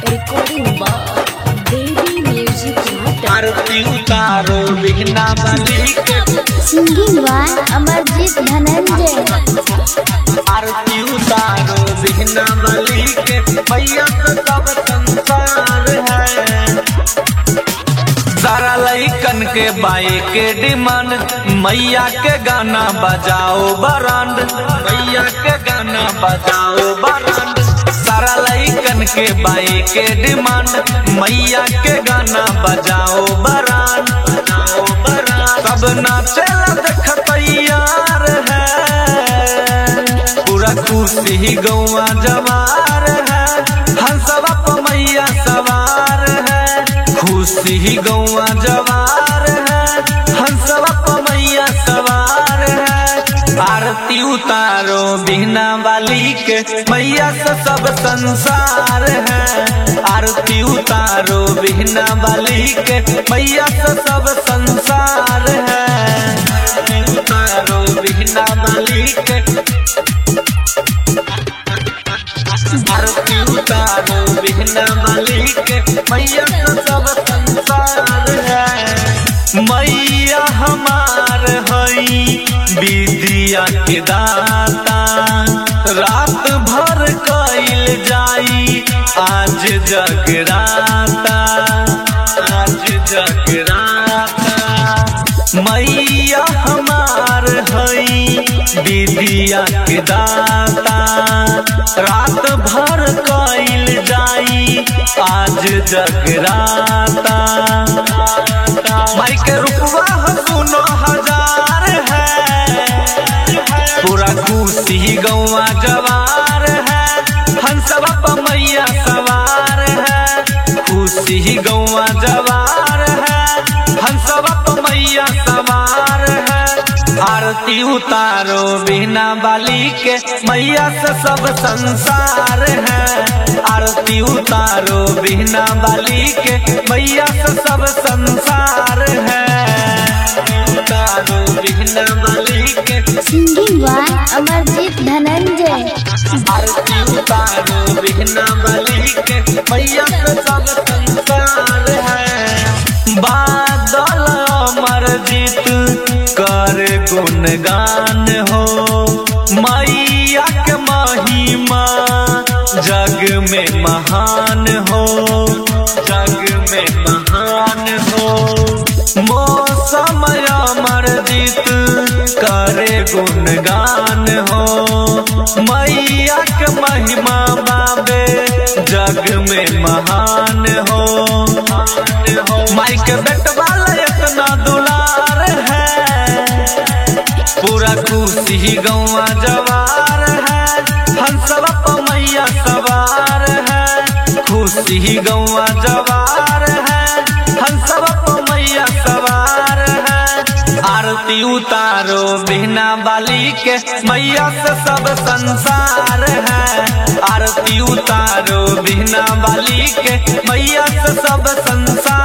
Recording by Baby Music Matter. आरती उतारो बिघना बली के सिंगिंग बाय अमरजीत धनंजय आरती उतारो बिघना बली के मैया तो सब संसार है सारा लइकन के बाई के डिमांड मैया के गाना बजाओ बरांड मैया के गाना बजाओ बरांड सारा लइकन के बाई के डिमांड मैया के गाना बजाओ बरांड बजाओ बरांड सब नाचेला देख तैयार है पूरा खुशी गौवा जवार है हंसवा प मैया सवार है खुशी गौवा जवार है हंसवा प मैया सवार है आरती उतारो बिना वाली के मैया से सब संसार है आरती उतारो बिना वाली के मैया से सब संसार है आरती उतारो बिना वाली के आरती उतारो बिना वाली के मैया तो सब संसार है मैया हमार हई विद्या के दाता रात भर कैल जाई आज जगराता आज जगराता मैया हमार हई विद्या के दाता रात भर कैल जाई आज जगराता माई के रुपवा सुनो हजार है पूरा खुशी गौवा जवार है हंसवा प मैया सवार है खुशी गौवा जवार है हंसवा प मैया सवार है आरती उतारो बिना बाली के मैया से सब संसार है आरती उतारो बिना बाली के मैया से सब संसार है उतारो बिना बाली के सिंगिंग बाय अमरजीत धनंजय आरती उतारो बिघना बली के मैया के सब संसार है बादल अमर जीत कर गुणगान हो मैया के महिमा जग में महान हो जग में महान हो मौसम अमर जीत करे गुणगान हो मैया के महिमा बाबे जग में महान हो माइक बेट वाला इतना दुलार है पूरा खुशी गौवा जवार है हंसवा प मैया सवार है खुशी गौवा जवार है हंसवा प मैया सवार है आरती उतारो बिना बाली के मैया से सब संसार है आरती उतारो बिना बाली के मैया से सब संसार